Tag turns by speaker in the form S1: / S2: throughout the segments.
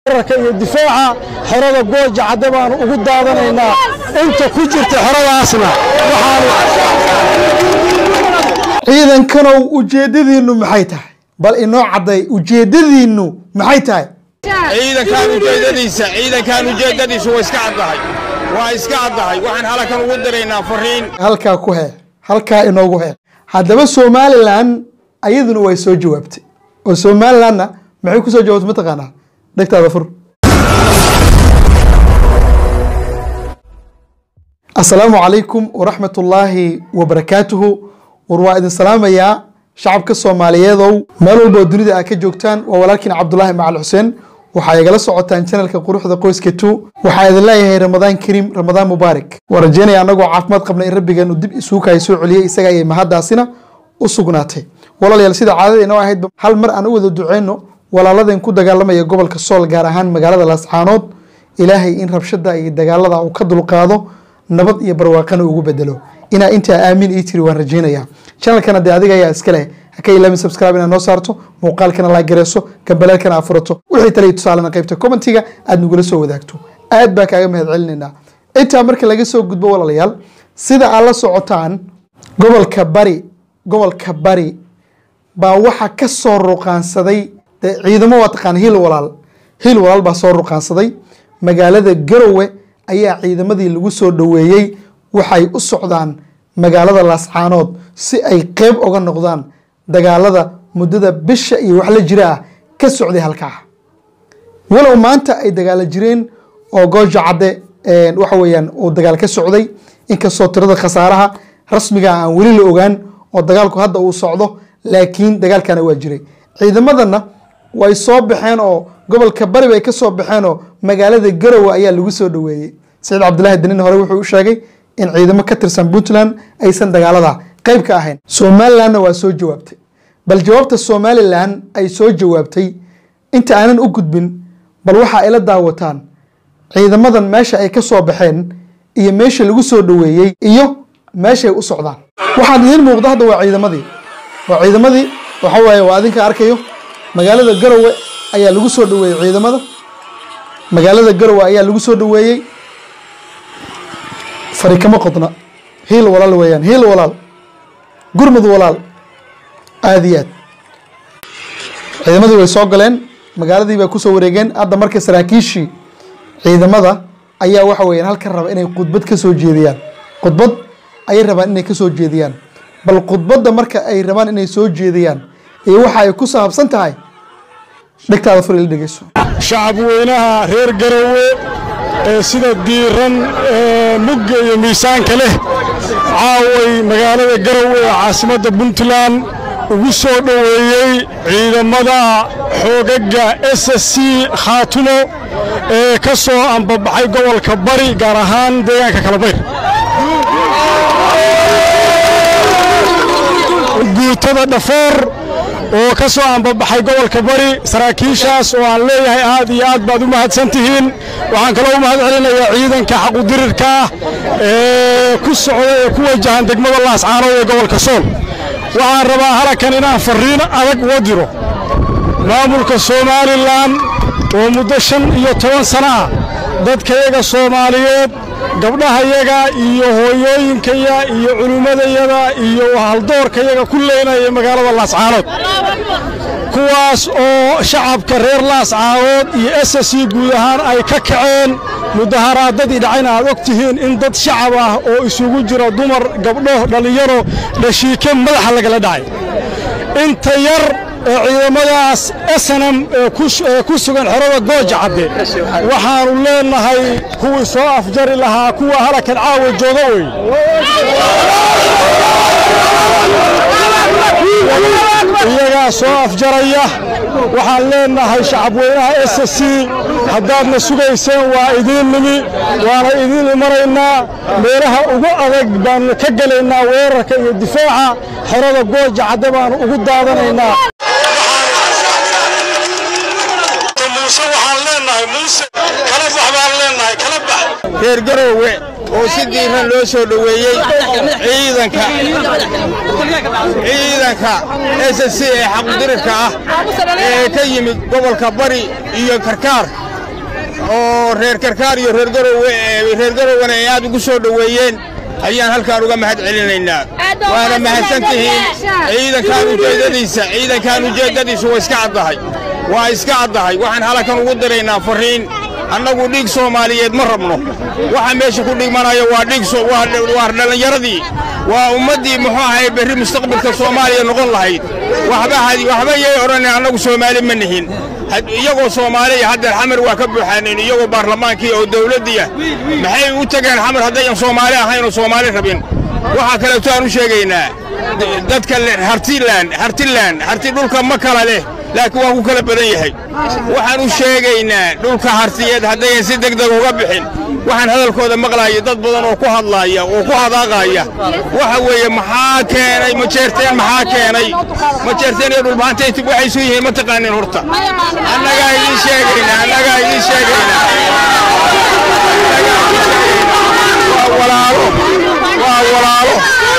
S1: weerarka iyo difaaca xerada gooja cadde baanu ugu daadanaynaa inta ku jirta xeradaasna
S2: ciidankanow ujeeddadiinnu maxay tahay bal inoo cadday ujeeddadiinnu maxay tahay
S3: ciidankaan ujeedadiisa ciidankaan ujeedadiisu waa iska caddahay waa iska caddahay waxaan halakan ugu diraynaa fariin
S2: halkaa ku hee halkaa inoogu hee haddaba somalilan ayaduna way soo jawaabtay oo somalilanna maxay ku soo jawaabtay mataqaanaa dhegtaada fur asalaamu calaykum waraxmat ullaahi wabarakaatuhu war waa idin salaamayaa shacabka soomaaliyeedow meel walba oo dunida aad ka joogtaan waa walaalkiin cabdulaahi macal xuseen waxaa igala socotaan janalka quruxda qoyska two waxaa idin leeyahay ramadaan kariim ramadaan mubaarak waan rajeynaya annagoo caafimaad qabna in rabbigeenu dib isuukahay soo celiyey isaga ayay mahaddaasina u sugnaatay walaalayaal sida caadada inoo ahaydba hal mar aan u wada duceyno walaaladeen ku dagaalamaya gobolka sool gaar ahaan magaalada laascaanood ilaahay in rabshada iyo dagaalada uu ka dulqaado nabad iyo barwaaqana ugu bedelo inaa intaa aamin ii tiri waan rajeynaya channelkana dee adiga ayaa iska leh haka ilaamin subscribe inaad noo saarto muuqaalkana laa gareyso gambaleelkana aad furato wixii tale iyo tusaalena qaybta commentiga aad nagula soo wadaagto aad baa kaaga mahad celinaynaa intaa marka laga soo gudbo walaalayaal sida aad la socotaan gobolka bari gobolka bari baa waxa ka soo ruqaansaday dee ciidamo waa taqaan hiil walaal hiil walaal baa soo ruqaansaday magaalada garowe ayaa ciidamadii lagu soo dhoweeyey waxay u socdaan magaalada laascaanood si ay qeyb oga noqdaan dagaalada muddada bisha iyo wax la jira ah ka socday halkaa walow maanta ay dagaalo jireen oo gooja cadde waxa weeyaan uu dagaal ka socday inkastoo tirada khasaaraha rasmiga aan weli la ogaan oo dagaalku hadda uu socdo laakiin dagaalkana waa jiray ciidamadana way soo baxeen oo gobolka bari bay ka soo baxeen oo magaalada garowe ayaa lagu soo dhoweeyey saciid cabdilaahi danin hore wuxuu u sheegay in ciidamo ka tirsan puntland aysan dagaalada qayb ka ahayn somalilandna waa soo jawaabtay bal jawaabta somalilan ay soo jawaabtay inta aanan u gudbin bal waxa ay la daawataan ciidamadan meesha ay ka soo baxeen iyo meesha lagu soo dhoweeyey iyo meeshay u socdaan waxaan idiin muuqda hadda waa ciidamadii waa ciidamadii waxa waaye waa adinka arkayo magaalada garowe ayaa lagu soo dhoweeyey ciidamada magaalada garowe ayaa lagu soo dhoweeyey fari kama qodna hiil walaal weeyaan hiil walaal gurmud walaal aada iyo aad ciidamadii way soo galeen magaaladii bay kusoo wareegeen hadda marka saraakiishii ciidamada ayaa waxa weeyaan halkan raba inay khudbad ka soo jeediyaan khudbad ayay rabaan inay ka soo jeediyaan bal khudbadda marka ay rabaan inay soo jeediyaan iyo waxa ay ku saabsan tahay dhegtaada fur ila dhegeyso
S1: shacab weynaha reer garowe ee sida diiran ee mugga iyo miisaanka leh caaway magaalada garowe ee caasimadda puntland ugu soo dhoweeyey ciidamada xoogagga s s c khaatumo ee ka soo ambabaxay gobolka bari gaar ahaan deegaanka kalabayr guutada dhafoor oo ka soo ambabaxay gobolka bari saraakiishaas oo aan leeyahay aad iyo aad baad u mahadsan tihiin waxaan kaloo u mahad celinayaa ciidanka xaqudirirka ah ee ku socda ee ku wajahan degmada laascaanood ee gobolka sool waxaan rabaa halakan inaan farriin adag uga diro maamulka somalilan oo muddo shan iyo toban sana ah dadkayaga soomaaliyeed gabdhahayaga iyo hooyooyinkaya iyo culimmadayada iyo haldoorkayaga ku leynaya magaalada laascaanood kuwaas oo shacabka reer laascaanood iyo s s c guud ahaan ay ka kaceen mudaharaadadii dhacayna aad og tihiin in dad shacab ah oo isugu jira dumar gabdho dhallinyaro dhashiike madaxa lagala dhacay inta yar ee ciidamadaas snm ee ku sugan xerada gooja cadde waxaannu leennahay kuwii soo afjari lahaa kuwa halakan caawa jooga wey iyagaa soo afjaraya waxaan leennahay shacabweynaha s s c haddaadna sugayseen waa idiin nimi waana idiin imanaynaa meelaha ugu adag baannu ka gelaynaa weerarka iyo difaaca xerada gooja cadde baannu ugu daadanaynaa
S3: reer garowe oo si diiran loo soo dhoweeyey ciidanka ciidanka s s c ee xaqudirirka ah ee ka yimid gobolka bari iyo karkaar oo reer karkaar iyo reer garowe reer garowena ay aad ugu soo dhoweeyeen ayaan halkaan uga mahad celinaynaa waana mahadsan tihiin ciidankaan ujeeddadiisa ciidankaan ujeeddadiisu waa iska caddahay waa iska caddahay waxaan halkan ugu diraynaa farriin annagu dhiig soomaaliyeed ma rabno waxa meesha ku dhigmanaya waa dhiig waa dhallinyaradii waa ummaddii muxuu ahay berri mustaqbalka soomaaliya noqon lahayd waxba yay odhanin annagu soomaali ma nihin iyagoo soomaaliya haddeer xamar waa ka buuxaaneen iyagoo baarlamaankii oo dawladdiiah maxay u tegeen xamar haddayan soomaali ahayn oo soomaali rabin waxaa kaleeto aan u sheegaynaa dadka hartilan hartilan harti dhulka ma kala leh laakiin waa ku kala badan yahay waxaan u sheegaynaa dhulka hartiyeed haddayan si degdeg uga bixin waxaan hadalkooda maqlaaya dad badan oo ku hadlaaya oo ku hadaaqaaya waxa weeye maxaa keenay majeerteen maxaa keenay majeerteen iyo dhulbahantayti waxay isu yihiin ma taqaanin horta annagaa idiin sheegaynaa annagaa idiin sheegaynaa waa walaalo waa walaalo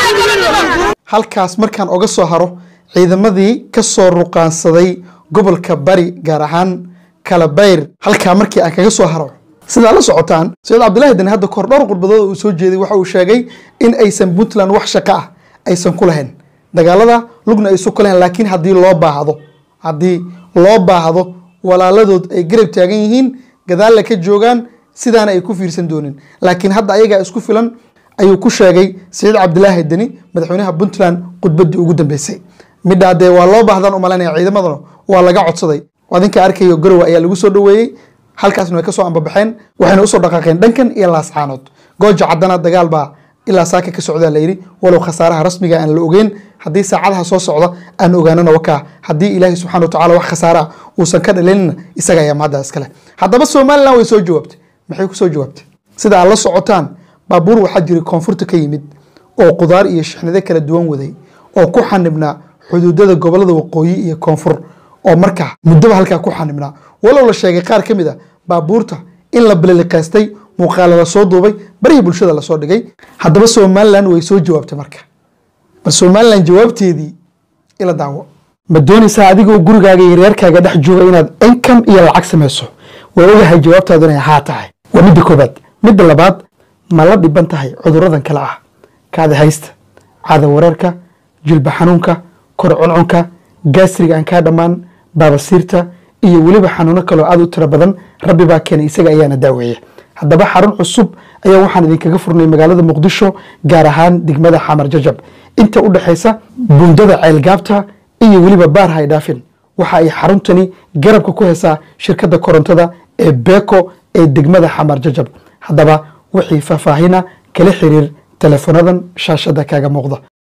S2: halkaas markaan oga soo haro ciidamadii ka soo ruqaansaday gobolka bari gaar ahaan kalabayr halkaa markii aan kaga soo haro sidaa la socotaan sayid cabdilaahi deni hadda kahor dhowr khudbadood uu soo jeeday waxa uu sheegay in aysan puntland wax shaqo ah aysan ku lahayn dagaalada lugna aysan ku lahayn laakiin haddii loo baahdo haddii loo baahdo walaaladood ay garab taagan yihiin gadaalla ka joogaan sidaana ay ku fiirsan doonin laakiin hadda ayagaa isku filan ayuu ku sheegay saciid cabdilaahi deni madaxweynaha puntland khudbaddii ugu dambeysay midhaa dee waa loo baahdan u malaynaya ciidamaduna waa laga codsaday adinka arkayo garowe ayaa lagu soo dhoweeyey halkaasna way kasoo ambabaxeen waxayna usoo dhaqaaqeen dhankan iyo laascaanood gooja caddana dagaal baa ilaa saaka ka socdaa layidhi walow khasaaraha rasmiga aan la ogeyn haddii saacadaha soo socda aan ogaanana wakaa haddii ilaahay subxana wa tacala wax khasaara ah uusan ka dhalinina isaga ayaa mahadda iskale haddaba somalilan way soo jawaabtay maxay ku soo jawaabtay sida aad la socotaan baabuur waxaa jiray koonfurta ka yimid oo qudaar iyo shixnado kala duwan waday oo ku xanibnaa xuduudada gobolada waqooyi iyo koonfur oo markaa muddoba halkaa ku xanibnaa walow la sheegay qaar ka mid a baabuurta in la baliliqaystay muuqaala la soo duubay barihii bulshada lasoo dhigay haddaba somalilan way soo jawaabtay marka bal somalilan jawaabteedii ila daawo ma doonaysaa adigoo gurigaaga iyo reerkaaga dhex jooga inaad income iyo lacag samayso waa ogahay jawaabtaadu inay haa tahay waa midda koobaad midda labaad ma la dhiban tahay cuduradan kale ah kaada haysta caada wareerka jilba xanuunka kor cuncunka gaasriga aan kaa dhammaan baabasiirta iyo weliba xanuuno kaloo aad u tiro badan rabbi baa keenay isaga ayaana daaweeya haddaba xarun cusub ayaa waxaan idinkaga furnay magaalada muqdisho gaar ahaan degmada xamar jajab inta u dhexaysa bundada ceelgaabta iyo weliba baar haydhaafin waxa ay xaruntani garabka ku haysaa shirkadda korontada ee beko ee degmada xamar jajab haddaba wixii faahfaahina kala xiriir telefonadan shaashada kaaga muuqda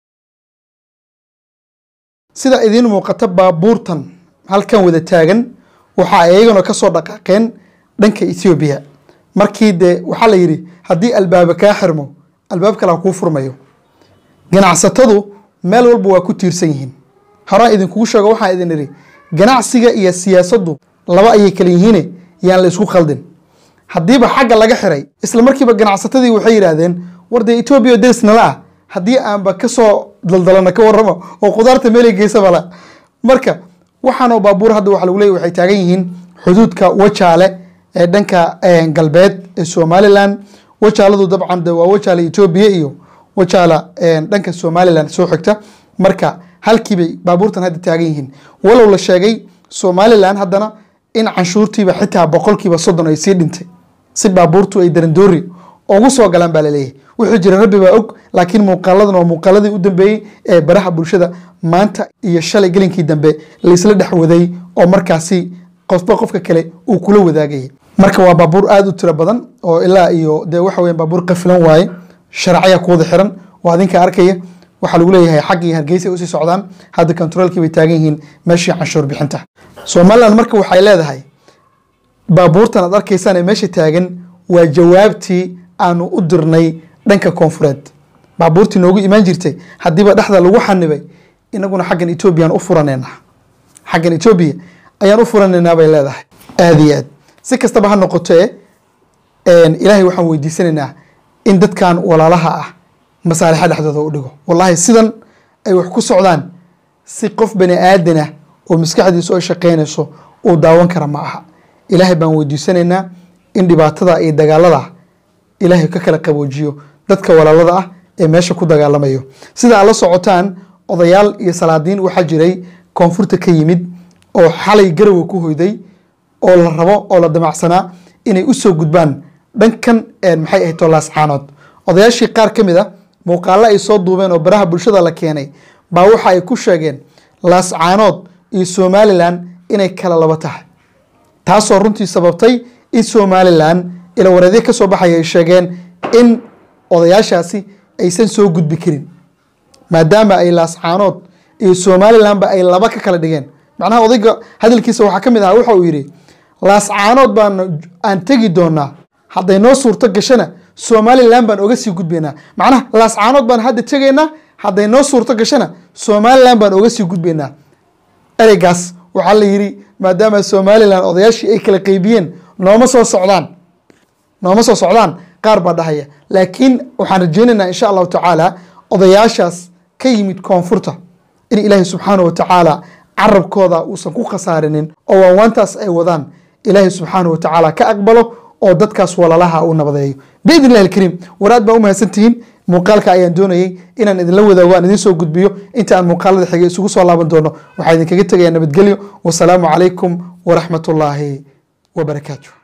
S2: sida idiin muuqata baabuurtan halkan wada taagan waxa ay iyaguna ka soo dhaqaaqeen dhanka ethoobiya markii dee waxaa la yidhi haddii albaaba kaa xirmo albaab kale ha kuu furmayo ganacsatadu meel walba waa ku tiirsan yihiin horaan idinkugu sheego waxaan idin idhi ganacsiga iyo siyaasaddu laba ayay kala yihiine yaan la isku khaldin haddiiba xagga laga xiray isla markiiba ganacsatadii waxay yidhaahdeen war dee etoobiya deris nala ah haddii aanba kasoo daldalana ka warramo oo khudaarta meelay geysaba la marka waxaanoo baabuur hadda waxa lagu leeyay waxay taagan yihiin xuduudka wajaale ee dhanka galbeed ee somalilan wajaaladu dabcan de waa wajaale etoobiya iyo wajaala dhanka somalilan soo xigta marka halkiibay baabuurtan hadda taagan yihiin walow la sheegay somalilan haddana in canshuurtiiba xitaa boqolkiiba soddon ay sii dhintay si baabuurtu ay darandoori ugu soo galaan baa laleeyahay wuxuu jira rabbi baa og laakiin muuqaaladan waa muuqaaladii u dambeeyey ee baraha bulshada maanta iyo shalay gelinkii dambe laysla dhex waday oo markaasi qofba qofka kale uu kula wadaagayay marka waa baabuur aada u tiro badan oo ilaa iyo dee waxa weya baabuur qafilan waaye sharacya kuwada xiran waa adinka arkaya waxaa lagu leeyahay xag iyo hargeysa usii socdaan hadda kontaroolkii bay taagan yihiin meeshii canshuur bixinta somalilan marka waxay leedahay baabuurtan aad arkaysaan ee meesha taagan waa jawaabtii aanu u dirnay dhanka koonfureed baabuurtii noogu imaan jirtay haddiiba dhexda lagu xanibay inaguna xaggan etoobiyaan u furaneynaa xaggan etoobiya ayaan u furaneynaa bay leedahay aada iyo aad si kastaba ha noqotee ilaahay waxaan weydiisanaynaa in dadkan walaalaha ah masaalixa dhexdooda u dhigo wallahi sidan ay wax ku socdaan si qof bani aadan ah oo maskaxdiisu ay shaqeynayso uu daawan kara ma aha ilaahay baan weydiisanaynaa in dhibaatada iyo dagaalada ilaahay ka kala qaboojiyo dadka walaalada ah ee meesha ku dagaalamayo sida aad la socotaan odayaal iyo salaadiin waxaa jiray koonfurta ka yimid oo xalay garowe ku hoyday oo la rabo oo la damacsanaa inay usoo gudbaan dhankan maxay ahayd tolaas caanood odayaashii qaar ka mid a muuqaalo ay soo duubeen oo baraha bulshada la keenay baa waxa ay ku sheegeen laas caanood iyo somalilan inay kala laba tahay taasoo runtii sababtay in somalilan ila wareedyo ka soo baxaya ay sheegeen in odayaashaasi aysan soo gudbi karin maadaama ay laas caanood iyo somalilanba ay laba ka kala dhigeen macnaha odayga hadalkiisa waxaa ka mid ahaa waxa uu yidhi laas caanood baan aan tegi doonaa hadday noo suurto gashana somalilan baan oga sii gudbaynaa macnaha laas caanood baan hadda tegaynaa hadday noo suurto gashana somalilan baan oga sii gudbaynaa ereygaas waxaa la yidhi maadaama somalilan odayaashii ay kala qeybiyeen nooma soo socdaan nooma soo socdaan qaar baa dhahaya laakiin waxaan rajeynaynaa insha allahu tacaala odayaashaas ka yimid koonfurta in ilaahay subxaanahu watacaala carabkooda uusan ku khasaarinin oo waawaantaas ay wadaan ilaahay subxaanahu watacaala ka aqbalo oo dadkaas walalaha uu nabadeeyo biidn illahi alkariim waraad baa u mahadsantihiin muuqaalka ayaan doonayay inaan idinla wadaago aan idiin soo gudbiyo inta aan muuqaalada xigay isugu soo laaban doono waxaa idinkaga tegayaa nabadgelyo wasalaamu calaykum waraxmat ullaahi wabarakaatu